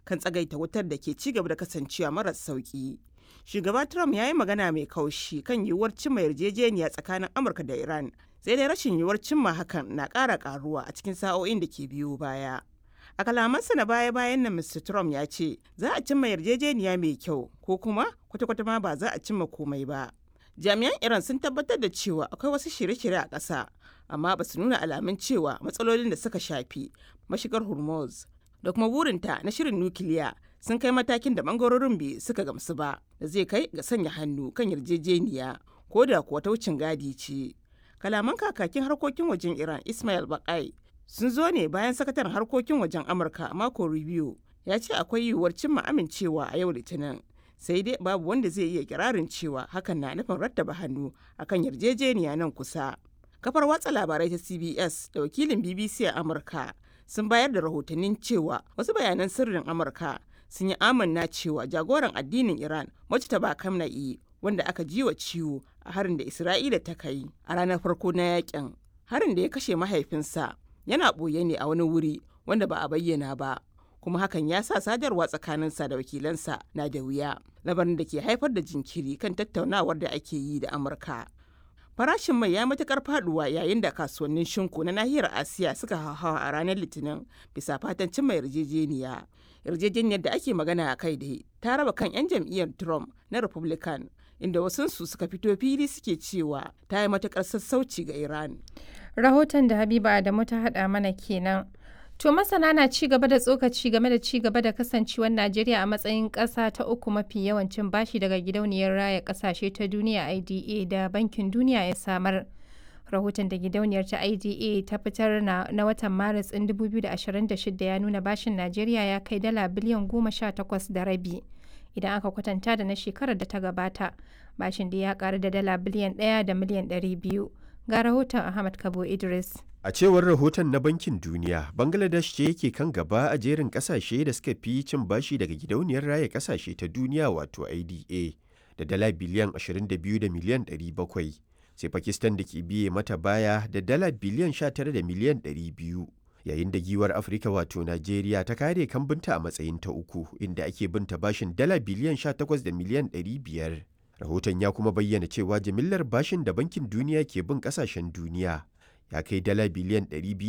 kan tsagaita wutar da ke ci gaba da kasancewa maras sauki. Shugaba Trump ya yi magana mai kaushi kan yiwuwar cimma yarjejeniya tsakanin Amurka da Iran, sai dai rashin yiwuwar cimma hakan na ƙara ƙaruwa a cikin sa'o'in da ke biyo baya. A kalamansa na baya-bayan nan Mr. Trump ya ce za a cimma yarjejeniya mai kyau ko kuma kwata-kwata ma ba za a cimma komai ba. Jami'an Iran sun tabbatar da cewa akwai wasu shirye-shirye a ƙasa, amma ba su nuna alamun cewa matsalolin da suka shafi mashigar Hormuz da kuma burinta na shirin nukiliya sun kai matakin da bangarorin biyu suka gamsu ba da zai kai ga sanya hannu kan yarjejeniya ko da kuwa ta wucin gadi ce. Kalaman kakakin harkokin wajen Iran Ismail Bakai sun zo ne bayan sakataren harkokin wajen Amurka Marco Rubio ya ce akwai yiwuwar cimma amincewa a yau Litinin. Sai dai babu wanda zai iya kirarin cewa hakan na nufin rattaba hannu akan yarjejeniya nan kusa. Kafar watsa labarai ta CBS da wakilin BBC a Amurka sun bayar da rahotannin cewa wasu bayanan sirrin Amurka sun yi amanna cewa jagoran addinin Iran Mujtaba Kamna'i wanda aka ji wa ciwo a harin da Isra'ila ta kai a ranar farko na yakin. Harin da ya kashe mahaifinsa yana ɓoye ne a wani wuri wanda ba a bayyana ba. kuma hakan ya sa sadarwa tsakaninsa da wakilansa na da wuya labarin da ke haifar da jinkiri kan tattaunawar da ake yi da amurka farashin mai ya matukar faduwa yayin da kasuwannin shinku na nahiyar asiya suka hauhawa a ranar litinin bisa fatan cimma yarjejeniya yarjejeniyar da ake magana a kai da ta raba kan 'yan jam'iyyar trump na republican inda wasunsu suka fito fili suke cewa ta yi matukar sassauci ga iran rahoton da habiba adamu ta hada mana kenan To masana na ci gaba da tsokaci game da ci gaba da kasancewar Najeriya a matsayin ƙasa ta uku mafi yawancin bashi daga gidauniyar raya ƙasashe ta duniya IDA da Bankin Duniya ya samar. Rahoton da gidauniyar ta IDA ta fitar na, na watan Maris ɗin 2026 ya nuna bashin Najeriya ya kai dala biliyan goma sha takwas da rabi. Idan aka kwatanta da na shekarar da ta gabata, bashin da ya ƙaru da dala biliyan ɗaya da miliyan ɗari biyu. Ga rahoton Ahmad Kabo Idris. A cewar rahoton na Bankin Duniya, Bangladesh ce yake kan gaba a jerin kasashe da suka fi cin bashi daga gidauniyar raya kasashe ta duniya wato IDA da dala biliyan 22 da miliyan 700, sai Pakistan da ke biye mata baya da dala biliyan 19 da miliyan 200. Yayin da giwar Afirka wato Najeriya ta kare kambinta a matsayin ta uku inda ake binta bashin dala biliyan 18 da miliyan 500. Rahoton ya kuma bayyana cewa jimillar bashin da Bankin Duniya ke bin kasashen duniya ya kai dala biliyan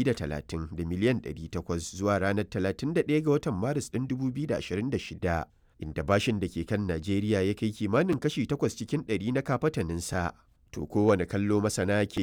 230 da miliyan 800 zuwa ranar 31 ga watan maris ɗin 2026 inda bashin da ke kan najeriya ya kai kimanin kashi 8 cikin 100 na kafataninsa to kowane kallo masana ke